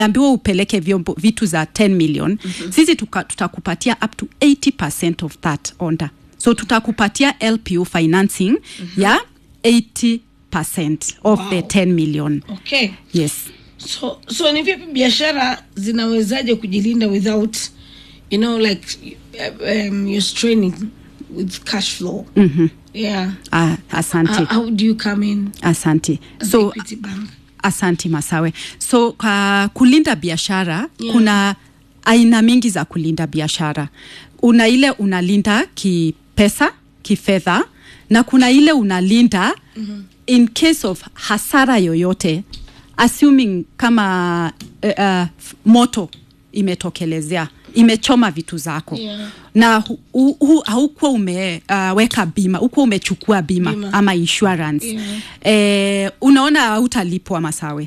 ambiwa upeleke vyombo vitu za 10 million mm-hmm. sisi tuka, tutakupatia up to 80 of that order so tutakupatia lpu financing mm-hmm. ya 80 of Wow. the 10 million okay yes so so ni vipi biashara zinawezaje kujilinda without you know like um, you're straining with cash flow mm-hmm. yeah ah, asante how, how do you come in asante as so Equity Bank? asanti masawe so kwa kulinda biashara Yeah. kuna aina mingi za kulinda biashara una ile unalinda kipesa kifedha na kuna ile unalinda mm-hmm. in case of hasara yoyote assuming kama uh, uh, moto imetokelezea imechoma vitu zako Yeah. na hu- hu- hu- haukuwa umeweka uh, bima hukuwa umechukua bima, Bima. ama insurance Yeah. eh, unaona hautalipwa masawe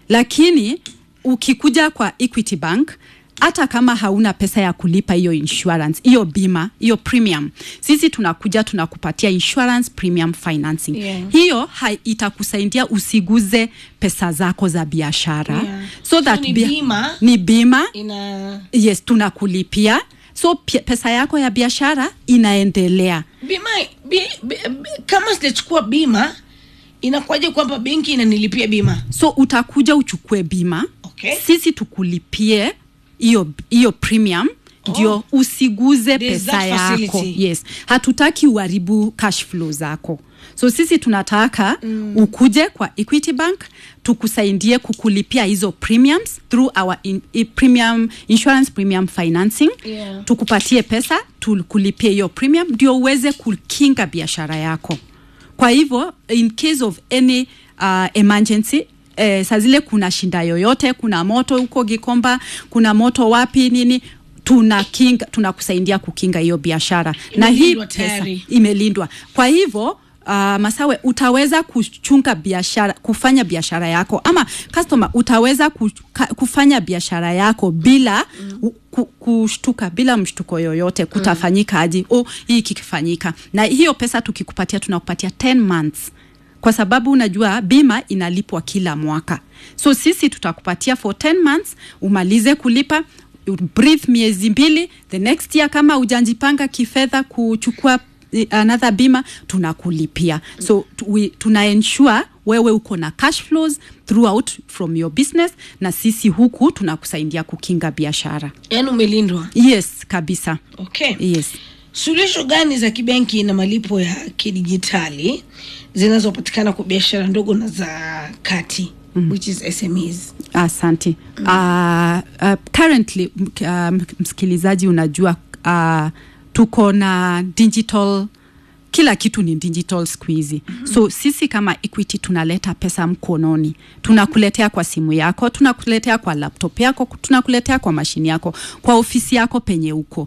lakini ukikuja kwa equity bank hata kama hauna pesa ya kulipa hiyo insurance hiyo bima hiyo premium sisi tunakuja tunakupatia insurance premium financing Yeah. hiyo hai- itakusaidia usiguze pesa zako za biashara Yeah. so So that ni bia- bima? ni bima ina yes tunakulipia so pi- pesa yako ya biashara inaendelea bima bi, bi, bi, kama sijachukua bima inakuwaje kwamba benki inanilipia bima so utakuja uchukue bima Okay. sisi tukulipie hiyo hiyo premium ndio Oh. usiguze There's pesa that yako facility. yes hatutaki uharibu cash flow zako so sisi tunataka mm. ukuje kwa equity bank tukusaidie kukulipia hizo premiums through our in, i, premium insurance premium financing Yeah. tukupatie pesa tukulipie hiyo premium ndio uweze kukinga biashara yako kwa hivyo in case of any uh, emergency eh, saa zile kuna shinda yoyote kuna moto huko gikomba kuna moto wapi nini tuna kinga tunakusaidia kukinga hiyo biashara na hii Imelindwa pesa tayari. imelindwa kwa hivyo Uh, masawe utaweza kuchunga biashara kufanya biashara yako ama customer utaweza kuka, kufanya biashara yako bila mm. ku, kushtuka bila mshtuko yoyote kutafanyika aje oh, hii kikifanyika na hiyo pesa tukikupatia tunakupatia 10 months kwa sababu unajua bima inalipwa kila mwaka so sisi tutakupatia for 10 months umalize kulipa breathe miezi mbili the next year kama ujanjipanga kifedha kuchukua eh, another bima tunakulipia so tu- we, tuna ensure wewe uko na cash flows throughout from your business na sisi huku tunakusaidia kukinga biashara yaani umelindwa yes kabisa okay yes suluhisho gani za kibenki na malipo ya kidijitali zinazopatikana kwa biashara ndogo na za kati mm. which is smes asante mm. uh, uh, currently m- uh, msikilizaji unajua uh, tuko na digital kila kitu ni digital siku hizi mm-hmm. so sisi kama equity tunaleta pesa mkononi tunakuletea kwa simu yako tunakuletea kwa laptop yako tunakuletea kwa mashini yako kwa ofisi yako penye uko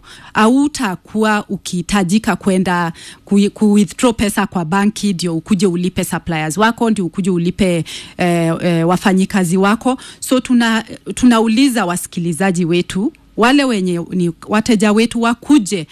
autakuwa ukihitajika kwenda ku, ku withdraw pesa kwa banki ndio ukuje ulipe suppliers wako ndio ukuje ulipe eh, eh, wafanyikazi wako so tuna tunauliza wasikilizaji wetu wale wenye ni wateja wetu wakuje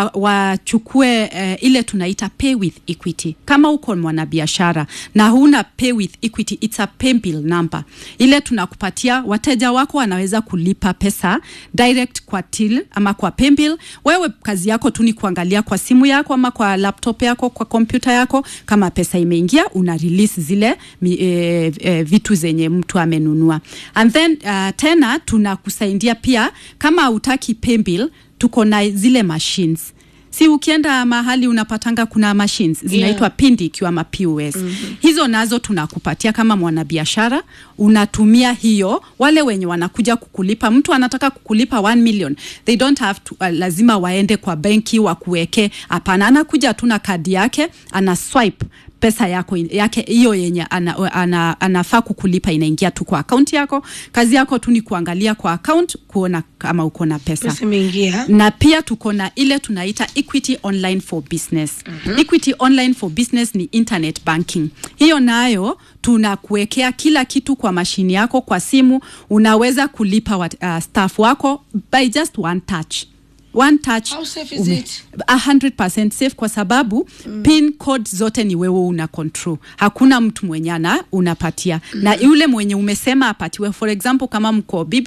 wachukue wa uh, ile tunaita pay with equity kama uko mwanabiashara na huna pay with equity it's a pay bill number ile tunakupatia wateja wako wanaweza kulipa pesa direct kwa till ama kwa pay bill wewe kazi yako tu ni kuangalia kwa simu yako ama kwa laptop yako kwa kompyuta yako kama pesa imeingia una release zile mi, e, e, vitu zenye mtu amenunua and then uh, tena tunakusaidia pia kama utaki pay bill tuko na zile machines si ukienda mahali unapatanga kuna machines zinaitwa Yeah. pindi ikiwa ma POS mm-hmm. hizo nazo tunakupatia kama mwanabiashara unatumia hiyo wale wenye wanakuja kukulipa mtu anataka kukulipa 1 million they don't have to, uh, lazima waende kwa benki wakuweke hapana anakuja tu na kadi yake ana swipe pesa yako yake hiyo yenye ana, ana, anafaa kukulipa inaingia tu kwa akaunti yako kazi yako tu ni kuangalia kwa account kuona kama uko na pesa pesa imeingia na pia tuko na ile tunaita equity online for business mm-hmm. equity online for business ni internet banking hiyo nayo tunakuwekea kila kitu kwa mashini yako kwa simu unaweza kulipa wat, uh, staff wako by just one touch one touch How safe is it? 100% safe kwa sababu mm. pin code zote ni wewe una control hakuna mtu mwenye ana unapatia mm. na yule mwenye umesema apatiwe for example kama mko